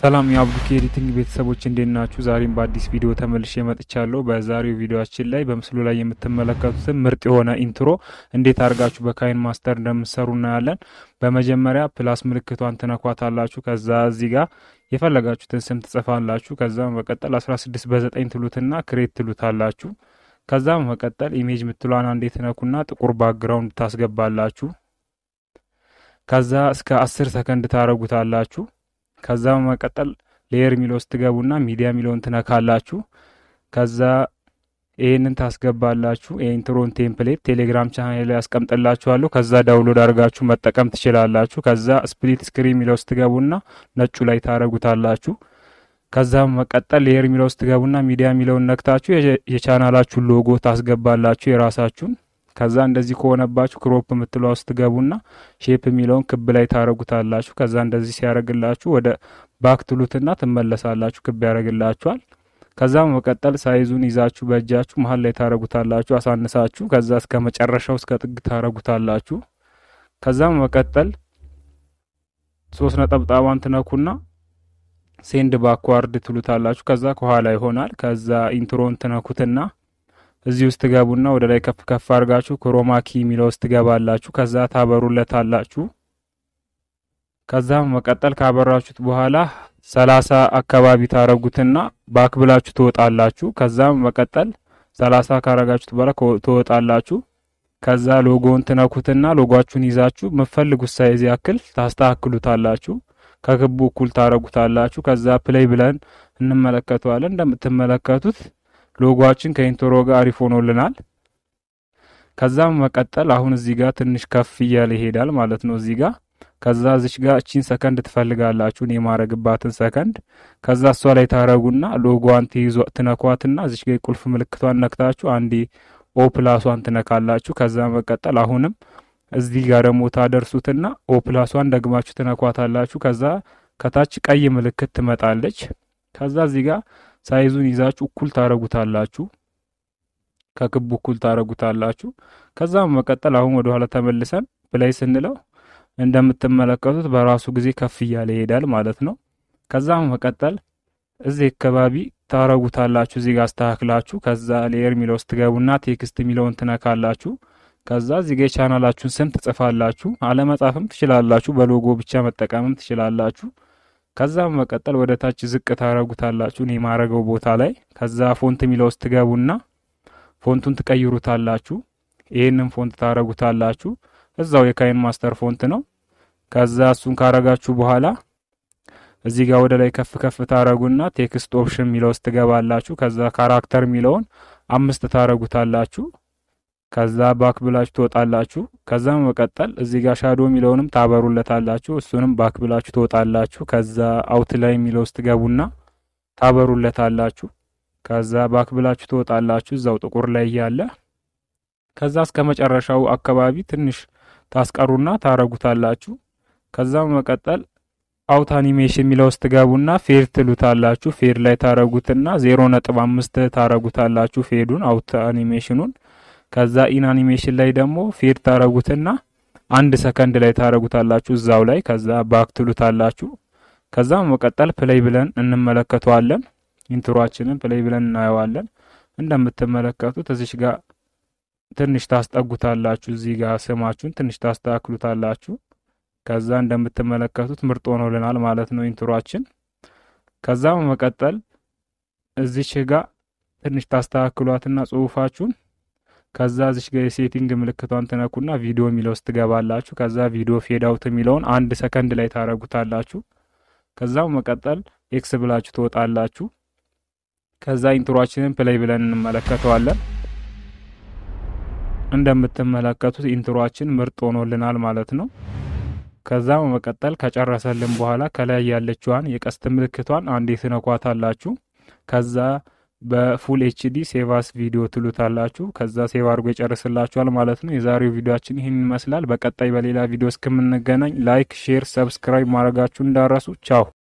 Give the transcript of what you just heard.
ሰላም የአብዱኪ ኤዲቲንግ ቤተሰቦች እንዴት ናችሁ? ዛሬም በአዲስ ቪዲዮ ተመልሼ መጥቻለሁ። በዛሬው ቪዲዮችን ላይ በምስሉ ላይ የምትመለከቱትን ምርጥ የሆነ ኢንትሮ እንዴት አድርጋችሁ በካይን ማስተር እንደምትሰሩ እናያለን። በመጀመሪያ ፕላስ ምልክቷን ትነኳታላችሁ። ከዛ እዚህ ጋር የፈለጋችሁትን ስም ትጽፋላችሁ። ከዛ በመቀጠል 16 በ9 ትሉትና ክሬት ትሉታላችሁ። ከዛ በመቀጠል ኢሜጅ ምትሏን አንዴ ትነኩና ጥቁር ባክግራውንድ ታስገባላችሁ። ከዛ እስከ 10 ሰከንድ ታረጉታላችሁ። ከዛ በመቀጠል ሌየር የሚለው ውስጥ ትገቡና ሚዲያ የሚለውን ትነካላችሁ። ከዛ ይህንን ታስገባላችሁ። የኢንትሮን ቴምፕሌት ቴሌግራም ቻናል ላይ ያስቀምጥላችኋለሁ። ከዛ ዳውንሎድ አድርጋችሁ መጠቀም ትችላላችሁ። ከዛ ስፕሊት ስክሪን የሚለው ውስጥ ትገቡና ነጩ ላይ ታረጉታላችሁ። ከዛ በመቀጠል ሌየር የሚለው ውስጥ ትገቡና ሚዲያ የሚለውን ነክታችሁ የቻናላችሁን ሎጎ ታስገባላችሁ የራሳችሁን ከዛ እንደዚህ ከሆነባችሁ ክሮፕ የምትለዋ ውስጥ ትገቡና ሼፕ የሚለውን ክብ ላይ ታረጉታላችሁ። ከዛ እንደዚህ ሲያደርግላችሁ ወደ ባክ ትሉትና ትመለሳላችሁ። ክብ ያደርግላችኋል። ከዛ በመቀጠል ሳይዙን ይዛችሁ በእጃችሁ መሀል ላይ ታረጉታላችሁ አሳንሳችሁ። ከዛ እስከ መጨረሻው እስከ ጥግ ታረጉታላችሁ። ከዛ በመቀጠል ሶስት ነጠብጣቧን ትነኩና ሴንድ ባክዋርድ ትሉታላችሁ። ከዛ ከኋላ ይሆናል። ከዛ ኢንትሮን ትነኩትና እዚህ ውስጥ ትገቡና ወደ ላይ ከፍ ከፍ አድርጋችሁ ክሮማኪ የሚለው ውስጥ ትገባላችሁ። ከዛ ታበሩለታላችሁ። ከዛ መቀጠል ካበራችሁት በኋላ ሰላሳ አካባቢ ታረጉትና ባክ ብላችሁ ትወጣላችሁ። ከዛ መቀጠል ሰላሳ ካረጋችሁት በኋላ ትወጣላችሁ። ከዛ ሎጎውን ትነኩትና ሎጓችሁን ይዛችሁ የምትፈልጉት ሳይዝ ያክል ታስተካክሉታላችሁ። ከክቡ እኩል ታረጉታላችሁ። ከዛ ፕሌይ ብለን እንመለከተዋለን። እንደምትመለከቱት ሎጓችን ከኢንትሮ ጋር አሪፍ ሆኖልናል። ከዛም መቀጠል አሁን እዚህ ጋር ትንሽ ከፍ እያለ ይሄዳል ማለት ነው እዚህ ጋር ከዛ እዚች ጋር እቺን ሰከንድ ትፈልጋላችሁ እኔ የማረግባትን ሰከንድ ከዛ እሷ ላይ ታረጉና ሎጓን ትይዟ ትነኳትና እዚች ጋር የቁልፍ ምልክቷን ነክታችሁ አንዴ ኦ ፕላሷን ትነካላችሁ። ከዛ መቀጠል አሁንም እዚህ ጋር ደግሞ ታደርሱትና ኦ ፕላሷን ደግማችሁ ትነኳታላችሁ። ከዛ ከታች ቀይ ምልክት ትመጣለች። ከዛ እዚህ ጋር ሳይዙን ይዛችሁ እኩል ታረጉታላችሁ። ከክቡ እኩል ታረጉታላችሁ። ከዛ መቀጠል አሁን ወደ ኋላ ተመልሰን ፕላይ ስንለው እንደምትመለከቱት በራሱ ጊዜ ከፍ እያለ ይሄዳል ማለት ነው። ከዛ መቀጠል እዚህ አካባቢ ታረጉታላችሁ። እዚህ ጋር አስተካክላችሁ ከዛ ሌየር የሚለው ውስጥ ትገቡና ቴክስት የሚለውን ትነካላችሁ። ከዛ እዚህ ጋር የቻናላችሁን ስም ትጽፋላችሁ። አለመጻፍም ትችላላችሁ። በሎጎ ብቻ መጠቀምም ትችላላችሁ። ከዛ መቀጠል ወደ ታች ዝቅ ታረጉታላችሁ እኔ የማረገው ቦታ ላይ። ከዛ ፎንት የሚለው ውስጥ ትገቡና ፎንቱን ትቀይሩታላችሁ። ይህንን ፎንት ታረጉታላችሁ። እዛው የካይን ማስተር ፎንት ነው። ከዛ እሱን ካረጋችሁ በኋላ እዚህ ጋር ወደ ላይ ከፍ ከፍ ታረጉና ቴክስት ኦፕሽን የሚለው ውስጥ ትገባላችሁ። ከዛ ካራክተር የሚለውን አምስት ታረጉታላችሁ። ከዛ ባክ ብላችሁ ትወጣላችሁ። ከዛ መቀጠል እዚህ ጋር ሻዶ የሚለውንም ታበሩለታላችሁ። እሱንም ባክ ብላችሁ ትወጣላችሁ። ከዛ አውት ላይ የሚለው ውስጥ ትገቡና ታበሩለታላችሁ። ከዛ ባክ ብላችሁ ትወጣላችሁ እዛው ጥቁር ላይ እያለ ከዛ እስከ መጨረሻው አካባቢ ትንሽ ታስቀሩና ታረጉታላችሁ። ከዛ መቀጠል አውት አኒሜሽን የሚለው ውስጥ ትገቡና ፌድ ትሉታላችሁ። ፌድ ላይ ታረጉትና ዜሮ ነጥብ አምስት ታረጉታላችሁ ፌዱን አውት አኒሜሽኑን ከዛ ኢን አኒሜሽን ላይ ደግሞ ፌድ ታረጉትና አንድ ሰከንድ ላይ ታረጉታላችሁ እዛው ላይ። ከዛ ባክ ትሉታላችሁ። ከዛ መቀጠል ፕሌይ ብለን እንመለከተዋለን። ኢንትሮአችንን ፕሌይ ብለን እናየዋለን። እንደምትመለከቱት እዚሽ ጋር ትንሽ ታስጠጉታላችሁ። እዚህ ጋር ስማችሁን ትንሽ ታስተካክሉታላችሁ። ከዛ እንደምትመለከቱት ምርጥ ሆኖልናል ማለት ነው ኢንትሮአችን። ከዛ መቀጠል እዚች ጋር ትንሽ ታስተካክሏትና ጽሁፋችሁን ከዛ እዚች ጋር የሴቲንግ ምልክቷን ትነኩና ቪዲዮ የሚለው ውስጥ ትገባላችሁ። ከዛ ቪዲዮ ፌድ አውት የሚለውን አንድ ሰከንድ ላይ ታረጉታላችሁ። ከዛ መቀጠል ኤክስ ብላችሁ ትወጣላችሁ። ከዛ ኢንትሮአችንን ፕሌይ ብለን እንመለከተዋለን። እንደምትመለከቱት ኢንትሮአችን ምርጥ ሆኖልናል ማለት ነው። ከዛ በመቀጠል ከጨረሰልን በኋላ ከላይ ያለችዋን የቀስት ምልክቷን አንዴ ትነኳታላችሁ። ከዛ በፉል ኤችዲ ሴቫስ ቪዲዮ ትሉታላችሁ። ከዛ ሴቭ አድርጎ ይጨርስላችኋል ማለት ነው። የዛሬው ቪዲዮችን ይህን ይመስላል። በቀጣይ በሌላ ቪዲዮ እስከምንገናኝ ላይክ፣ ሼር፣ ሰብስክራይብ ማድረጋችሁ እንዳረሱ። ቻው